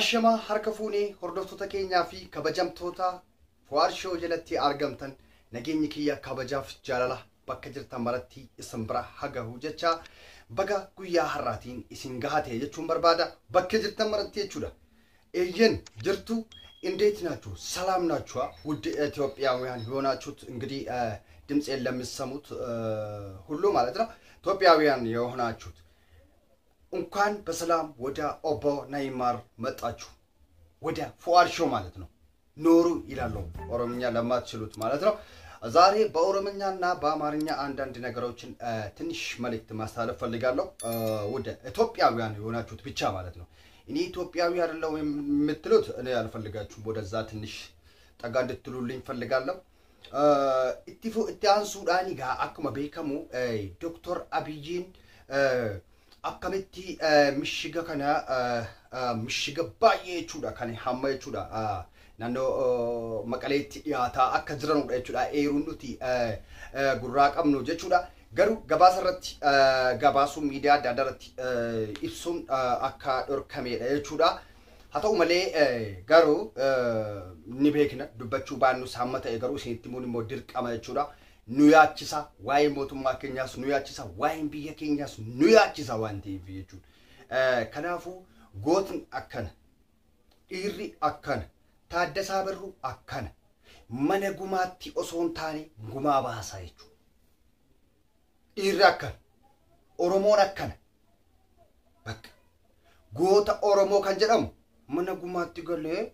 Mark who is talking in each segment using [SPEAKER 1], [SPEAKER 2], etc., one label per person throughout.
[SPEAKER 1] Ashamaa harka fuunee hordoftoota keenyaa fi kabajamtoota Fuwaarshoo jalatti argamtan nageenyi kiyya kabajaaf jaalala bakka jirtan maratti isin bira hagahu jecha baga guyyaa har'aatiin isin gahate jechuun barbaada bakka jirtan maratti jechuudha. Eeyyen jirቱ እንዴት ናችሁ? ሰላም ናችኋ? ውድ ኢትዮጵያውያን የሆናችሁት እንግዲህ ድምፄን ለሚሰሙት ሁሉ ማለት ነው ኢትዮጵያውያን የሆናችሁት እንኳን በሰላም ወደ ኦቦ ናይማር መጣችሁ። ወደ ፉአድ ሾው ማለት ነው። ኖሩ ይላለው ኦሮምኛ ለማትችሉት ማለት ነው። ዛሬ በኦሮምኛና በአማርኛ አንዳንድ ነገሮችን ትንሽ መልእክት ማስተላለፍ ፈልጋለሁ። ወደ ኢትዮጵያውያን የሆናችሁት ብቻ ማለት ነው። እኔ ኢትዮጵያዊ አይደለሁ የምትሉት እኔ አልፈልጋችሁም። ወደዛ ትንሽ ጠጋ እንድትሉልኝ ፈልጋለሁ። ኢቲፉ itti aansuudhaan egaa akkuma beekamu Dooktor Abiyyiin akkamitti mishiga kana mishiga baay'ee jechuudha kan hamma jechuudha naannoo maqaleetti dhiyaataa akka jiranudha jechuudha eeruun nuti gurraa qabnu jechuudha. Garuu gabaasa irratti gabaasuun miidiyaa adda addaa irratti ibsuun akka dhorkamedha jechuudha. Haa ta'u malee garuu ni beekna dubbachuu baannus hamma ta'e garuu isinitti himuun immoo dirqama jechuudha. Nu yaachisa waa'ee mootummaa keenyaas nu yaachisa waa'een biyya keenyaas nu yaachisa waan ta'eef jechuudha. Kanaafuu gootni akkana dhiirri akkana taaddasaa birruu akkana mana gumaatti osoo hin taane gumaa baasaa jechuudha. dhiirri akkana oromoon akkana bakka goota oromoo kan jedhamu mana gumaatti galee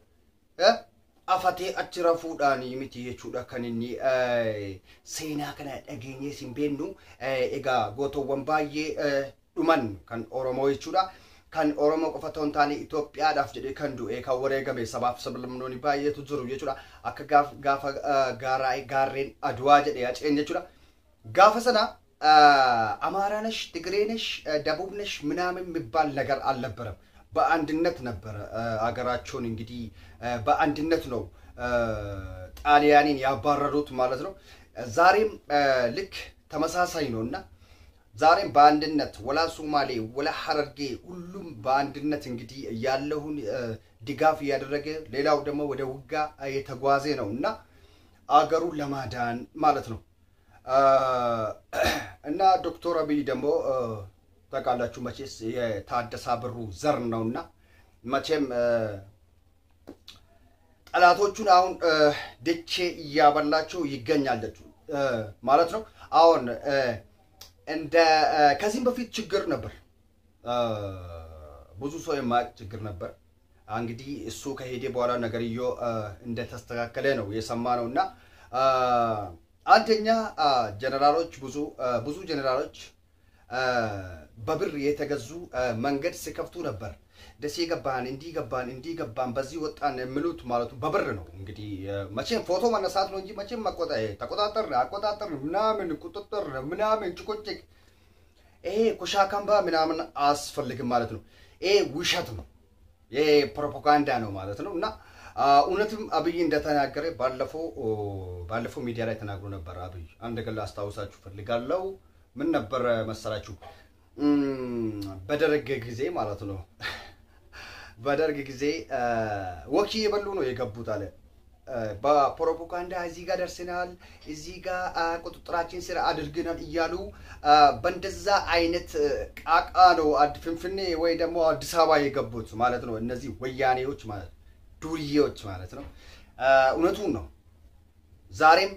[SPEAKER 1] afatee achi rafuudhaan miti jechuudha kan inni seenaa kana dhageenyee hin beeknu egaa gootowwan baay'ee dhuman kan oromoo jechuudha. Kan Oromoo qofa otoo hin taane Itoophiyaadhaaf jedhee kan du'e kan wareegame sabaaf sablamnoonni baay'eetu jiru jechuudha. Akka gaafa gaarreen aduwaa jedhee haceen jechuudha. Gaafa sana አማራ ነሽ፣ ትግሬ ነሽ፣ ደቡብ ነሽ ምናምን የሚባል ነገር አልነበረም። በአንድነት ነበረ አገራቸውን እንግዲህ በአንድነት ነው ጣሊያንን ያባረሩት ማለት ነው። ዛሬም ልክ ተመሳሳይ ነው እና ዛሬም በአንድነት ወላ ሶማሌ ወላ ሐረርጌ ሁሉም በአንድነት እንግዲህ ያለውን ድጋፍ እያደረገ ሌላው ደግሞ ወደ ውጋ የተጓዘ ነው እና አገሩን ለማዳን ማለት ነው። እና ዶክተር አብይ ደግሞ ታውቃላችሁ መቼስ የታደሳ ብሩ ዘር ነውና መቼም ጠላቶቹን አሁን ድቼ እያበላቸው ይገኛለች ማለት ነው። አሁን እንደ ከዚህም በፊት ችግር ነበር፣ ብዙ ሰው የማያውቅ ችግር ነበር። እንግዲህ እሱ ከሄደ በኋላ ነገርዮ እንደተስተካከለ ነው የሰማ ነው እና አንደኛ ጀነራሎች ብዙ ብዙ ጀነራሎች በብር የተገዙ መንገድ ሲከፍቱ ነበር። ደሴ ገባን፣ እንዲህ ገባን፣ እንዲህ ገባን፣ በዚህ ወጣን የሚሉት ማለቱ በብር ነው። እንግዲህ መቼም ፎቶ መነሳት ነው እንጂ መቼም ተቆጣጠር አቆጣጠር ምናምን ቁጥጥር ምናምን ጭቁጭቅ ይሄ ኮሻካምባ ምናምን አያስፈልግም ማለት ነው። ይሄ ውሸት ነው። ይሄ ፕሮፓጋንዳ ነው ማለት ነው እና እውነትም አብይ እንደተናገረ ባለፈው ባለፈው ሚዲያ ላይ ተናግሮ ነበር። አብይ አንድ ነገር ላስታውሳችሁ ፈልጋለሁ። ምን ነበር መሰላችሁ? በደርግ ጊዜ ማለት ነው። በደርግ ጊዜ ወኪ የበሉ ነው የገቡት አለ። በፕሮፓጋንዳ እዚህ ጋር ደርሰናል፣ እዚህ ጋር ቁጥጥራችን ስር አድርገናል እያሉ በእንደዛ አይነት ቃቃ ነው ፍንፍኔ ወይ ደግሞ አዲስ አበባ የገቡት ማለት ነው። እነዚህ ወያኔዎች ማለት ነው ዱርዬዎች ማለት ነው። እውነቱን ነው። ዛሬም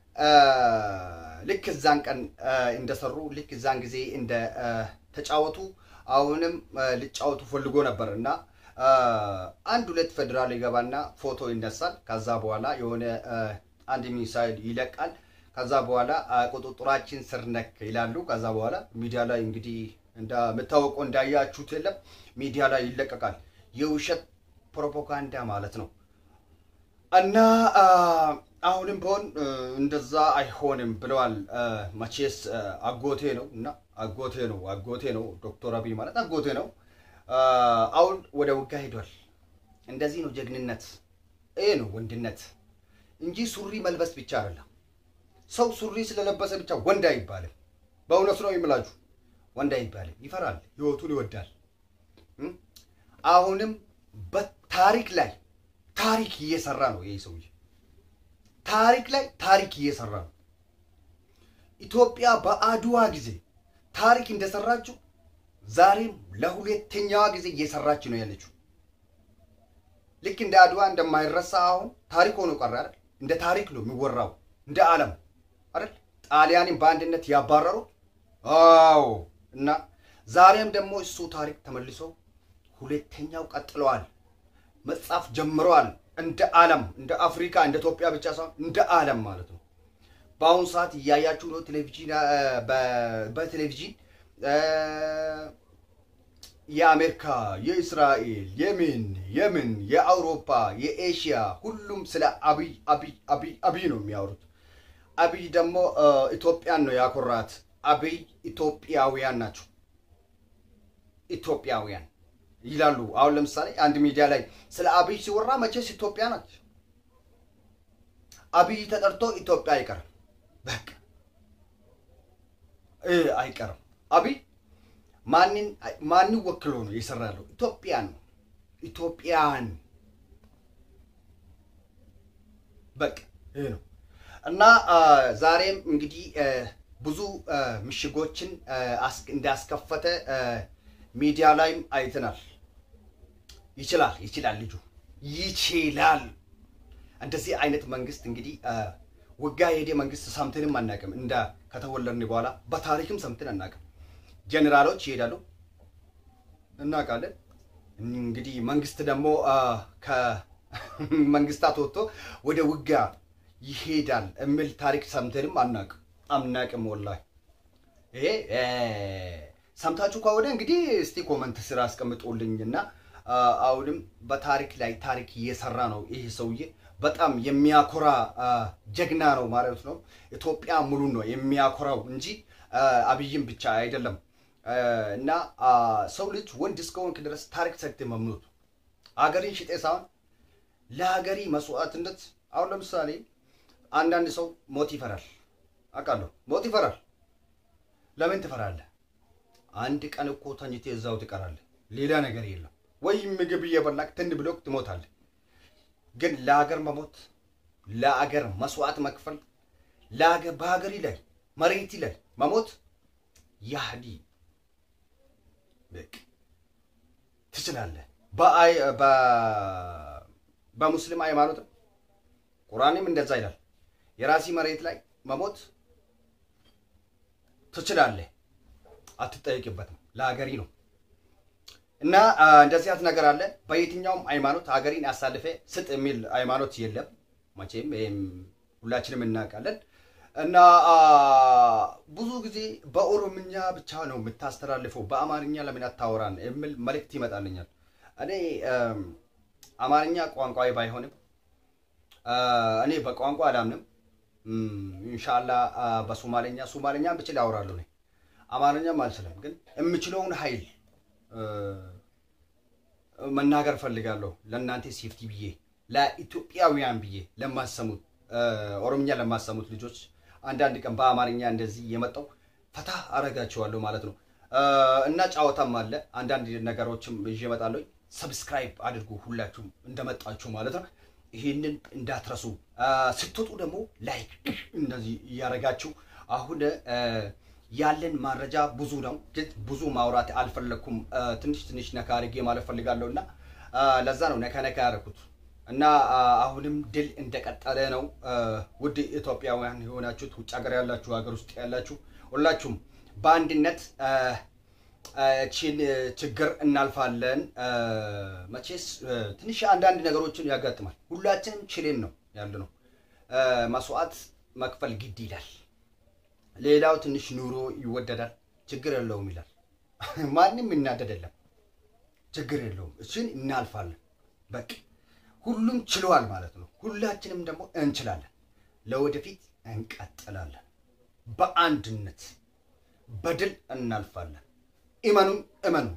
[SPEAKER 1] ልክ እዛን ቀን እንደሰሩ ልክ እዛን ጊዜ እንደ ተጫወቱ አሁንም ሊጫወቱ ፈልጎ ነበር እና አንድ ሁለት ፌዴራል ይገባና ፎቶ ይነሳል። ከዛ በኋላ የሆነ አንድ ሚሳይል ይለቃል። ከዛ በኋላ ቁጥጥራችን ስር ነክ ይላሉ። ከዛ በኋላ ሚዲያ ላይ እንግዲህ እንደምታወቀው እንዳያችሁት የለም ሚዲያ ላይ ይለቀቃል። የውሸት ፕሮፓጋንዳ ማለት ነው። እና አሁንም ቢሆን እንደዛ አይሆንም ብለዋል። መቼስ አጎቴ ነው እና አጎቴ ነው አጎቴ ነው ዶክተር አብይ ማለት አጎቴ ነው። አሁን ወደ ውጋ ሄዷል። እንደዚህ ነው ጀግንነት፣ ይሄ ነው ወንድነት እንጂ ሱሪ መልበስ ብቻ አይደለም። ሰው ሱሪ ስለለበሰ ብቻ ወንድ አይባልም። በእውነቱ ነው የምላችሁ፣ ወንድ አይባልም። ይፈራል፣ ህይወቱን ይወዳል። አሁንም ታሪክ ላይ ታሪክ እየሰራ ነው ይህ ሰውዬ። ታሪክ ላይ ታሪክ እየሰራ ነው። ኢትዮጵያ በአድዋ ጊዜ ታሪክ እንደሰራችው ዛሬም ለሁለተኛዋ ጊዜ እየሰራች ነው ያለችው። ልክ እንደ አድዋ እንደማይረሳ አሁን ታሪክ ሆኖ ቀረ አይደል? እንደ ታሪክ ነው የሚወራው እንደ ዓለም አይደል? ጣሊያንን በአንድነት ያባረሩት አዎ። እና ዛሬም ደግሞ እሱ ታሪክ ተመልሶ ሁለተኛው ቀጥለዋል፣ መጻፍ ጀምረዋል። እንደ ዓለም እንደ አፍሪካ እንደ ኢትዮጵያ ብቻ ሳይሆን እንደ ዓለም ማለት ነው። በአሁኑ ሰዓት እያያችሁ ነው ቴሌቪዥን በቴሌቪዥን የአሜሪካ፣ የእስራኤል፣ የምን የምን የአውሮፓ፣ የኤሽያ ሁሉም ስለ አብይ አብይ አብይ አብይ ነው የሚያወሩት። አብይ ደግሞ ኢትዮጵያን ነው ያኮራት። አብይ ኢትዮጵያውያን ናቸው። ኢትዮጵያውያን ይላሉ። አሁን ለምሳሌ አንድ ሚዲያ ላይ ስለ አብይ ሲወራ መቼስ ኢትዮጵያ ናት። አብይ ተጠርቶ ኢትዮጵያ አይቀርም። በቃ አይቀርም። አብይ ማንን ማንን ወክሎ ነው እየሰራ ያለው? ኢትዮጵያን ነው። ኢትዮጵያን በቃ ይሄ ነው እና ዛሬም እንግዲህ ብዙ ምሽጎችን እንዳስከፈተ ሚዲያ ላይም አይተናል። ይችላል ይችላል ልጁ ይችላል። እንደዚህ አይነት መንግስት እንግዲህ ውጋ የሄደ መንግስት ሰምተንም አናውቅም። እንደ ከተወለድን በኋላ በታሪክም ሰምተን አናውቅም። ጀኔራሎች ይሄዳሉ እናውቃለን። እንግዲህ መንግስት ደግሞ ከመንግስታት ወጥቶ ወደ ውጋ ይሄዳል የሚል ታሪክ ሰምተንም አናውቅም አናውቅም። ወላሂ ይሄ ሰምታችሁ ከሆነ እንግዲህ እስቲ ኮመንት ስራ አስቀምጡልኝና አሁንም በታሪክ ላይ ታሪክ እየሰራ ነው ይህ ሰውዬ። በጣም የሚያኮራ ጀግና ነው ማለት ነው። ኢትዮጵያ ሙሉ ነው የሚያኮራው እንጂ አብይም ብቻ አይደለም። እና ሰው ልጅ ወንድ እስከሆንክ ድረስ ታሪክ ሰርተህ መምኖት አገሪን ሽጤ ሳይሆን ለሀገሪ መስዋዕትነት። አሁን ለምሳሌ አንዳንድ ሰው ሞት ይፈራል፣ አውቃለሁ። ሞት ይፈራል። ለምን ትፈራለህ? አንድ ቀን እኮ ተኝቴ እዛው ትቀራለህ። ሌላ ነገር የለም። ወይም ምግብ እየበላክ ትን ብሎክ ትሞታለህ። ግን ለሀገር መሞት፣ ለሀገር መስዋዕት መክፈል፣ በሀገሪ ላይ መሬቲ ላይ መሞት ያህዲ ትችላለህ። በሙስሊም ሃይማኖትም ቁርአንም እንደዛ ይላል። የራሲ መሬት ላይ መሞት ትችላለህ፣ አትጠየቅበትም። ለሀገሪ ነው እና እንደዚህ አይነት ነገር አለ። በየትኛውም ሃይማኖት ሀገሪን አሳልፈ ስጥ የሚል ሃይማኖት የለም መቼም፣ ይህም ሁላችንም እናውቃለን። እና ብዙ ጊዜ በኦሮምኛ ብቻ ነው የምታስተላልፈው፣ በአማርኛ ለምን አታወራን የሚል መልእክት ይመጣልኛል። እኔ አማርኛ ቋንቋ ባይሆንም እኔ በቋንቋ አላምንም። ኢንሻላ በሶማሌኛ ሶማሌኛ ብችል ያወራሉ። እኔ አማርኛም አልችልም፣ ግን የምችለውን ኃይል መናገር ፈልጋለሁ። ለእናንተ ሴፍቲ ብዬ ለኢትዮጵያውያን ብዬ ለማሰሙት ኦሮምኛ ለማሰሙት ልጆች አንዳንድ ቀን በአማርኛ እንደዚህ የመጣው ፈታ አረጋቸዋለሁ ማለት ነው። እና ጨዋታም አለ አንዳንድ ነገሮችም ይዤ እመጣለሁ። ሰብስክራይብ አድርጉ ሁላችሁም እንደመጣችሁ ማለት ነው። ይህንን እንዳትረሱ። ስትወጡ ደግሞ ላይክ እንደዚህ እያደረጋችሁ አሁን ያለን መረጃ ብዙ ነው፣ ግን ብዙ ማውራት አልፈለግኩም። ትንሽ ትንሽ ነካ አድርጌ ማለት ፈልጋለሁ እና ለዛ ነው ነካ ነካ ያደረኩት እና አሁንም ድል እንደቀጠለ ነው። ውድ ኢትዮጵያውያን የሆናችሁት ውጭ ሀገር ያላችሁ፣ ሀገር ውስጥ ያላችሁ ሁላችሁም በአንድነት ቺን ችግር እናልፋለን። መቼስ ትንሽ አንዳንድ ነገሮችን ያጋጥማል። ሁላችንም ችሌን ነው ያለ ነው። መስዋዕት መክፈል ግድ ይላል። ሌላው ትንሽ ኑሮ ይወደዳል፣ ችግር የለውም ይላል። ማንም ይናደድ የለም፣ ችግር የለውም። እሱን እናልፋለን። በቃ ሁሉም ችለዋል ማለት ነው። ሁላችንም ደግሞ እንችላለን። ለወደፊት እንቀጥላለን። በአንድነት በድል እናልፋለን። እመኑን እመኑ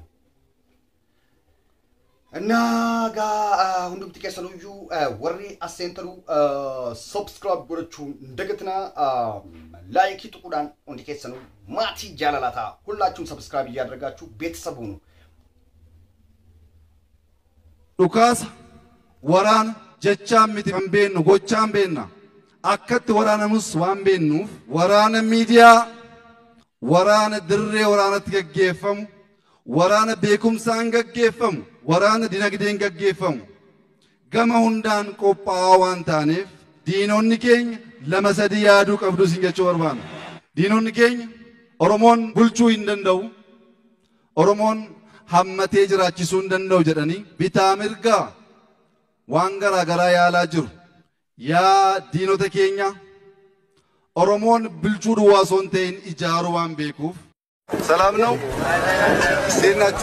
[SPEAKER 1] እና ጋ ሁንዱም ጥቀሰኑዩ ወሬ አሴንተኑ ሰብስክራይብ ጎደችሁ እንደገትና ላይክ ጥቁዳን ሁንዲ ኬሰኑ ማቲ ጃላላታ ሁላችሁም ሰብስክራይብ እያደረጋችሁ ቤተሰብ ሁኑ።
[SPEAKER 2] dhukaasa waraana jechaan miti kan beennu gochaan beenna akkatti waraanamus waan beennuuf waraana miidiyaa waraana dirree waraanatti gaggeeffamu waraana beekumsaan gaggeeffamu waraana dinagdeen gaggeeffamu gama hundaan qophaa'aa waan taaneef diinonni keenya lama sadii yaaduu qabdu isin jechuu barbaanna. Diinonni keenya Oromoon bulchuu hin danda'u. Oromoon hammatee jiraachisuu hin danda'u jedhanii bitaa mirgaa waan garaa garaa yaalaa jiru. Yaa diinota keenya Oromoon bulchuu duwwaa osoo hin ta'in ijaaruu waan beekuuf ሰላም ነው። እንዴት ናችሁ?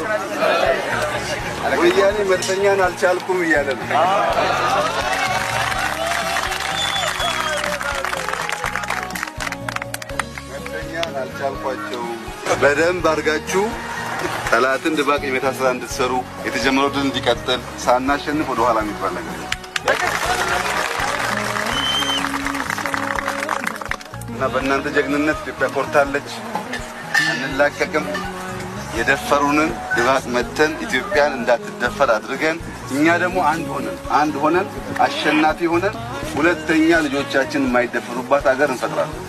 [SPEAKER 2] ወያኔ መልሰኛን አልቻልኩም እያለ ነው። መልሰኛን አልቻልኳቸውም። በደንብ አድርጋችሁ ጠላትን ድባቅ የመታ ስራ እንድትሰሩ የተጀመረው ድል እንዲቀጥል ሳናሸንፍ ወደ ኋላ የሚባል ነገር የለም። እና በእናንተ ጀግንነት ኢትዮጵያ ኮርታለች። አንላቀቅም። የደፈሩንን ድባቅ መተን ኢትዮጵያን እንዳትደፈር አድርገን እኛ ደግሞ አንድ ሆነን አንድ ሆነን አሸናፊ ሆነን ሁለተኛ ልጆቻችን የማይደፈሩባት ሀገር እንፈጥራለን።